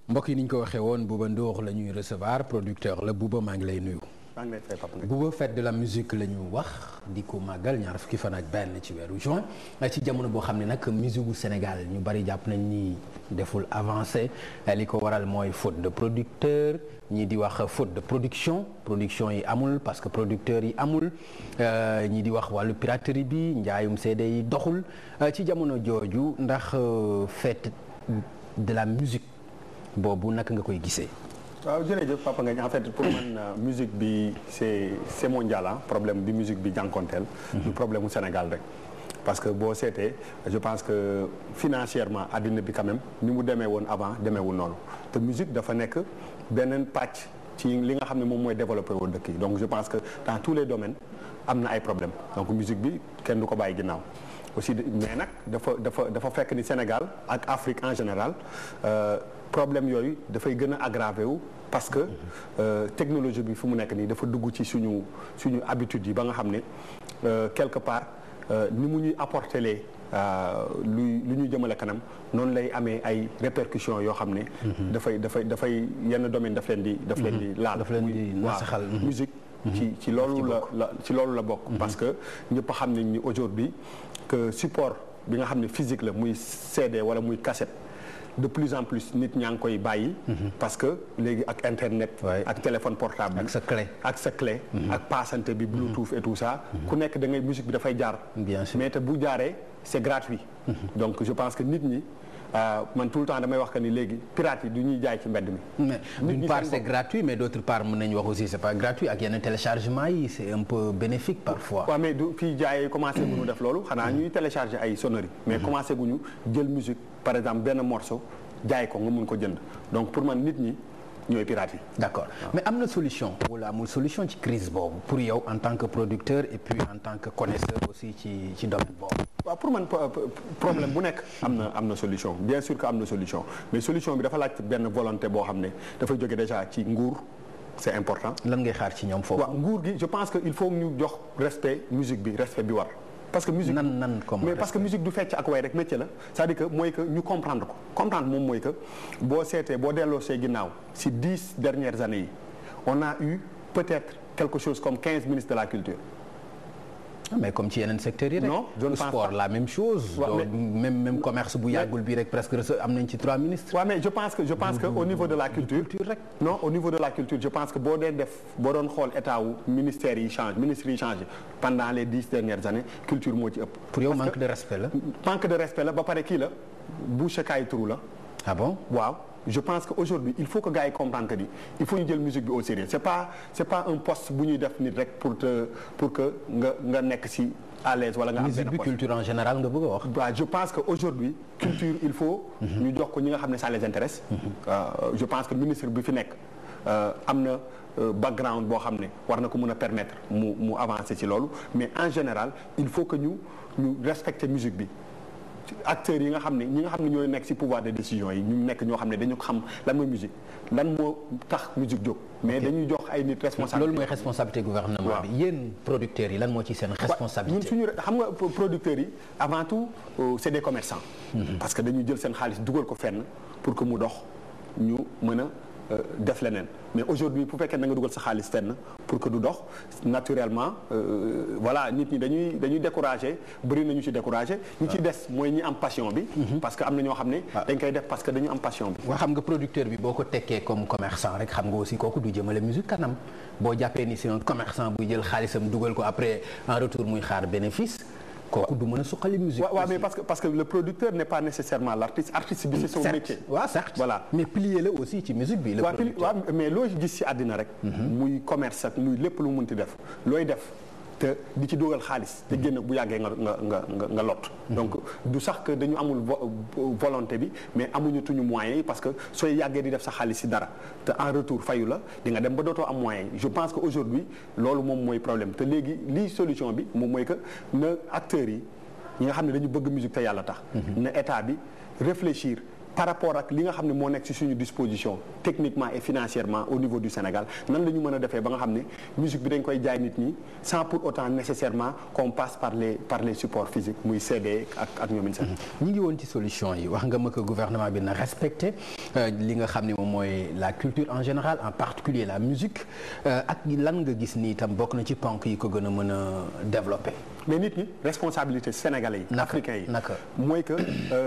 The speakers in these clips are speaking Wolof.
mbokk yi ni ñu ko waxee woon Bouba Ndour la ñuy recevoir producteur la Bouba maa ngi lay nuyu. maa ngi lay fay Papa Ngagne. Bouba fête de la musique la ñu wax di ko màggal ñaar fukki fan ak benn ci weeru juin ci jamono boo xam ne nag musique gu Sénégal ñu bari jàpp nañ ni deful avancé li ko waral mooy faute de producteur ñii di wax faute de production production yi amul parce que producteurs yi amul ñii di wax wàllu piraterie bi njaayum CD yi doxul ci jamono jooju ndax fête de la musique boobu naka nga koy gisee. waaw jërëjëf Papa Ngagne en fait pour man musique bi c'est c'est mondial ah problème bi musique bi jànkonteel du problème mu Sénégal rek parce que boo seetee je pense que financièrement àddina bi quand même ni mu demee woon avant demeewul noonu te musique dafa nekk beneen pàcc ci li nga xam ne moom mooy développé woon dëkk yi donc je pense que dans tous les domaines am na ay problèmes donc musique bi kenn du ko bàyyi ginnaaw aussi mais nag dafa dafa dafa fekk ni Sénégal ak Afrique en général problème yooyu dafay gën a aggravé wu parce que euh, technologie bi fu mu nekk nii dafa dugg ci suñu suñu habitude yi ba nga xam ne quelque part ni mu ñuy apporter lee luy lu ñuy jëmale kanam noonu lay amee ay répercussions yoo xam ne. dafay dafay dafay yenn domaine daf leen di. daf leen di laal daf leen di nasaxal musique ci ci loolu la la ci loolu la bokk. parce que ñëpp xam nañ ni aujourd'hui que support bi nga xam ne physique la muy CD wala muy cassette. de plus en plus nit ñaa ngi koy bàyyi. parce que léegi ak internet. ak téléphone portable ak sa clé. ak sa clé. ak passante bi bluetooth et tout ça. ku nekk da ngay musique bi dafay jaar. bien sûr mais te bu jaaree c'est gratuit. donc je pense que nit ñi man tout le temps damay wax que ni léegi pirates yi du ñuy jaay ci mbedd mi. mais d'une part c'est gratuit mais d'autre part mën nañu wax aussi c'est pas gratuit ak yenn téléchargement yi c'est un peu bénéfique parfois. waaw mais du fii jaayee commencé gu ñu def loolu xanaa ñuy télécharger ay sonneries. mais commencé gu ñu jël musique par exemple benn morceau jaay ko nga mun ko jënd donc pour man nit ñi ñooy pirates yi. d'accord mais am na solution. wala amul solution ci crise boobu pour yow en tant que producteur et puis en tant que connaisseur aussi ci ci domaine boobu. waaw pour man problème bu nekk am na am na solution bien sûr que am na solution mais solution bi dafa laaj benn volonté boo xam ne dafay jóge déjà ci nguur c'est important. lan ngay xaar ci ñoom foofu. waaw nguur gi je pense que il faut ñu jox respect musique bi respect bi war. parce que musique nan nan comment mais parce que musique du fecc ak way rek métier la c'est-à-dire que mooy que ñu comprendre ko comprendre moom mooy que boo seetee boo delloo see ginnaaw ci dix dernières années yi on a eu peut-être quelque chose comme quinze ministres de la culture. mais comme ci yeneen secteurs yi rek. non je ne pense sport pas. la même chose. Ouais, mais- même même commerce bu yàggul bi rek presque am nañ ci trois ministres. waaw mais je pense que je pense que au niveau de la culture. culture rek. non au niveau de la culture je pense que boo dee def boo doon xool état wu ministères yi change ministres yi changé pendant les dix dernières années culture moo ci ëpp. pour yow Parce manque que de respect la. manque de respect la ba pare kii la boucher kaay turu la. ah bon. waaw je pense que aujourd'hui il faut que gars yi comprendre que ni il faut ñu jël musique bi au sérieux c'est pas c'est pas un poste bu ñuy def nit rek pour te pour que nga nga nekk ci à l'aise wala nga am musique benn bi poste. culture en général nga bëgg a wax. waaw je pense que aujourd'hui culture il faut ñu jox ko ñi nga xam ne ça les intéresse Euh, je pense que ministre bi fi nekk euh, am na euh, background boo xam ne war na ko mën a permettre mu mu avancer ci loolu mais en général il faut que ñu ñu respecter musique bi acteurs yi nga xam ne ñi nga xam ne ñooy nekk ci pouvoir de décision yi ñu nekk ñoo xam ne dañu xam lan mooy musique lan moo tax musique jóg mais dañuy jox ay nit responsabilité loolu mooy responsabilité gouvernement waaw. bi yéen producteurs yi lan moo ci seen ñun responsabilité. suñu xam nga pro- producteurs yi avant tout euh, c'est des commerçants. parce que dañuy jël seen xaalis dugal ko fenn pour que mu dox ñu mën a euh, def leneen mais aujourd'hui bu fekkee da nga dugal sa xaalis fenn pour que du dox naturellement euh, voilà nit ñi dañuy dañuy décourager bëri nañu ci décourager ñi ci des mooy ñi am passion bi. parce que am na ñoo xam ne. dañ koy def parce que dañu am passion bi. waa xam nga producteur bi boo ko tekkee comme commerçant rek xam nga aussi kooku du jëmale musique kanam boo jàppee ni c'est un commerçant buy jël xaalisam dugal ko après en retour muy xaar bénéfice kooku du mën a suqali musique. waaw waaw aussi. mais parce que parce que le producteur n'est pas nécessairement l'artiste artiste bi c'est son métier. certes waaw certes. Voilà. mais plier la aussi ci musique bi. le waaw pili producteur. waaw mais loo gis ci àddina rek. muy commerce ak muy lépp lu mu mënti def looy def te di ci dugal xaalis te génn bu yàggee nga nga nga nga nga lot. donc du sax que dañu amul vo- volonté bi mais amuñu tuñu moyens yi parce que sooy yàggee di def sa xaalis ci dara te en retour fayu la di nga dem ba dootoo am moyens yi je pense que aujourd'hui loolu moom mooy problème te léegi lii solution bi moom mooy que na acteurs yi ñi nga xam ne dañu bëgg musique te yàlla tax. na état bi réfléchir par rapport ak li nga xam ne moo nekk ci suñu disposition techniquement et financièrement au niveau du Sénégal nan la ñu mën a defee ba nga xam ne musique bi dañ koy jaay nit ñi sans pour autant nécessairement qu'on passe par les par les supports physiques muy CD ak ak ñoom sax. ñi ngi woon ci solution yi wax nga ma ko gouvernement bi na respecté li nga xam ne moom mooy la culture en général en particulier la musique ak lan nga gis ni itam bokk na ci ponk yi ko gën a mën a développer. mais nit ñi responsabilité sénégalais yi. africains yi naka mooy que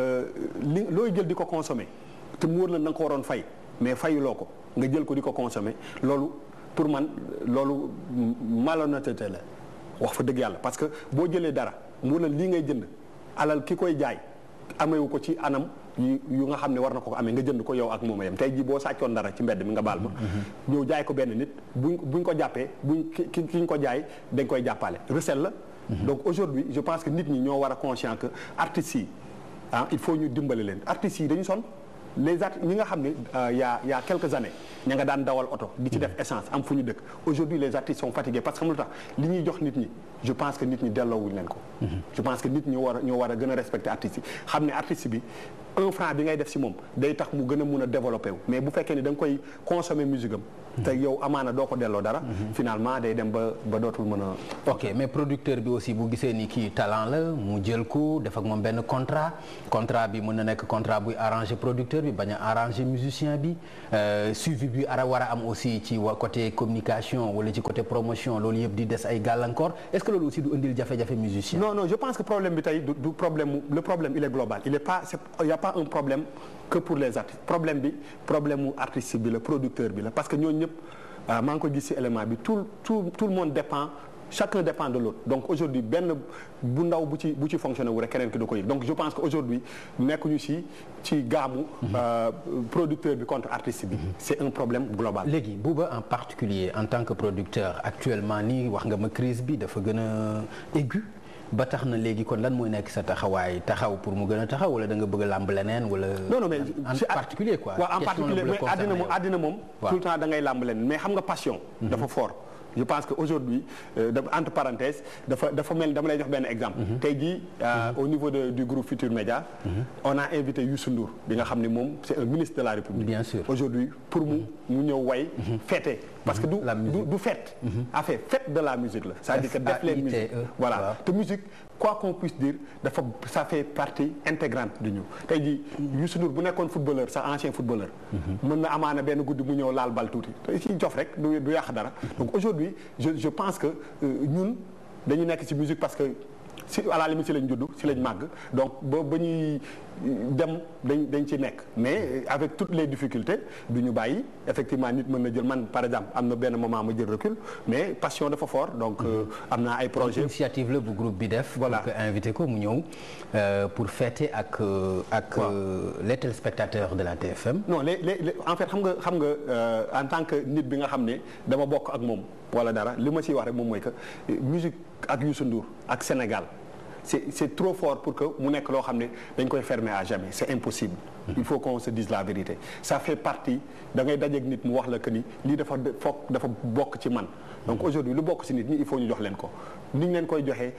li looy jël di ko consommer te mu wóor la na nga ko waroon fay mais fayuloo ko nga jël ko di ko consommer loolu pour man loolu malhonnêteté la wax fa dëgg yàlla parce que boo jëlee dara mu wóor la lii ngay jënd alal ki koy jaay amewu ko ci anam yu yu nga xam ne war na ko amee nga jënd ko yow ak moom a yem tey jii boo sàccoon dara ci mbedd mi nga baal ma. ñëw jaay ko benn nit buñ buñ ko jàppee buñ ki ki ñu ko jaay dañ koy jàppale recel la. donc aujourd'hui je pense que nit ñi ñoo war a conscient que artistes yi ah il faut ñu dimbale leen artistes yi dañu sonn les artistes ñi nga xam ne y a y a quelques années ña nga daan dawal oto di ci def essence am fu ñu dëkk aujourd'hui les artistes sont fatigués parce que xam lu tax li ñuy jox nit ñi je pense que nit ñi delloowuñu leen ko je pense que nit ñi war a ñoo war a gën a respecter artistes yi xam ne artiste bi un franc bi ngay def si moom day tax mu gën a mun a développer wu mais bu fekkee ni da nga koy consommer musique am te yow amaana doo ko delloo dara finalement day dem ba ba dootul mën a ok mais producteur bi aussi bu gisee ni kii talent la mu jël ko def ak moom benn contrat contrat bi mën na nekk contrat buy arranger producteur bi bañ a arranger musicien bi suivi bi ara war a am aussi ci wa côté communication wala ci côté promotion loolu yëpp di des ay gàllankoor est-ce que loolu aussi du indil jafe-jafe musicien non non je pense que problème bi tey du du problème le problème il est global il est pas c'est il y a pas un problème que pour les artistes problème bi problème mu artiste bi la producteur bi la parce que ñooñu ñëpp maa ngi ko gis ci élément bi tout tout tout le monde dépend chacun dépend de l'autre donc aujourd'hui benn bu ndaw bu ci bu ci fonctionné wu rek keneen ki da ko yëg donc je pense que aujourd'hui nekkuñu ci ci gaamu producteur bi contre artiste bi c'est un problème global léegi Bouba en particulier en tant que producteur actuellement nii wax nga ma crise bi dafa gën a aigu ba tax na léegi kon lan mooy nekk sa taxawaay taxaw pour mu gën a taxaw wala da nga bëgg a làmb leneen wala. non non mais en particulier quoi. waaw en particulier mais àddina moom àddina moom. tout le temps da ngay làmb leneen mais xam nga passion. dafa fort. je pense que aujourd'hui entre parenthèses dafa dafa mel dama lay jox benn exemple. tey jii au niveau de du groupe Futur Média. on a invité Youssou Ndour bi nga xam ne moom c'est un ministre de la République. bien sûr aujourd'hui pour mu mu ñëw way fêter parce que du du du fête. affaire fête de la musique la. c'est-à-dire que def leen musique voilà te musique quoi qu'on puisse dire dafa ça fait partie intégrante de ñu tey jii Youssou Ndour bu nekkoon footballeur sax ancien footballeur. mën na amaana benn guddi mu ñëw laal bal tuuti te ci jof rek du du yàq dara donc aujourd'hui je je pense que ñun dañu nekk ci musique parce que si à la limite si lañ judd si lañ màgg donc ba ba ñuy dem dañ dañ ci nekk mais avec toutes les difficultés du ñu bàyyi effectivement nit mën na jël man par exemple am na benn moment ma jël recul mais passion dafa fort donc am naa ay projets. initiative la bu groupe bi def. voilà pour que invité ko mu ñëw pour fêter ak ak les téléspectateurs de la TFM. non les les en fait xam nga xam nga en tant que nit bi nga xam ne dama bokk ak moom wala dara li ma ciy wax rek moom mooy que musique ak Youssou Ndour ak Sénégal. c'est c'est trop fort pour que mu nekk loo xam ne dañ koy fermer à jamais c'est impossible il faut qu'on se dise la vérité ça fait partie da ngay dajeeg nit mu wax la que ni lii dafa foog dafa bokk ci man donc aujourd'hui lu bokk ci nit ñi il faut ñu jox leen ko ni ñu leen koy joxee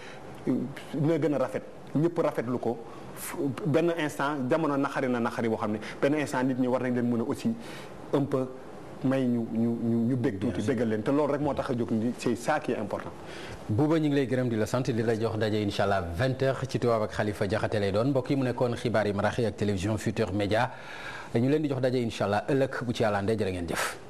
na gën a rafet ñëpp rafetlu ko benn instant jamono naxari na naxari boo xam ne benn instant nit ñi war nañ leen mën a aussi un peu may ñu ñu ñu ñu bég tuuti bégal leen te loolu rek moo tax a jóg ni c'est ça qui est important Bouba ñu ngi lay gërëm di la sant di la jox daje incha allah 20h ci tubaab ak Khalifa Diakhaté lay doon mbokk yi mu nekkoon xibaar yi maraxi ak télévision Futur Média ñu leen di jox daje incha allah ëllëg bu ci yàlla andee jërë ngeen jëf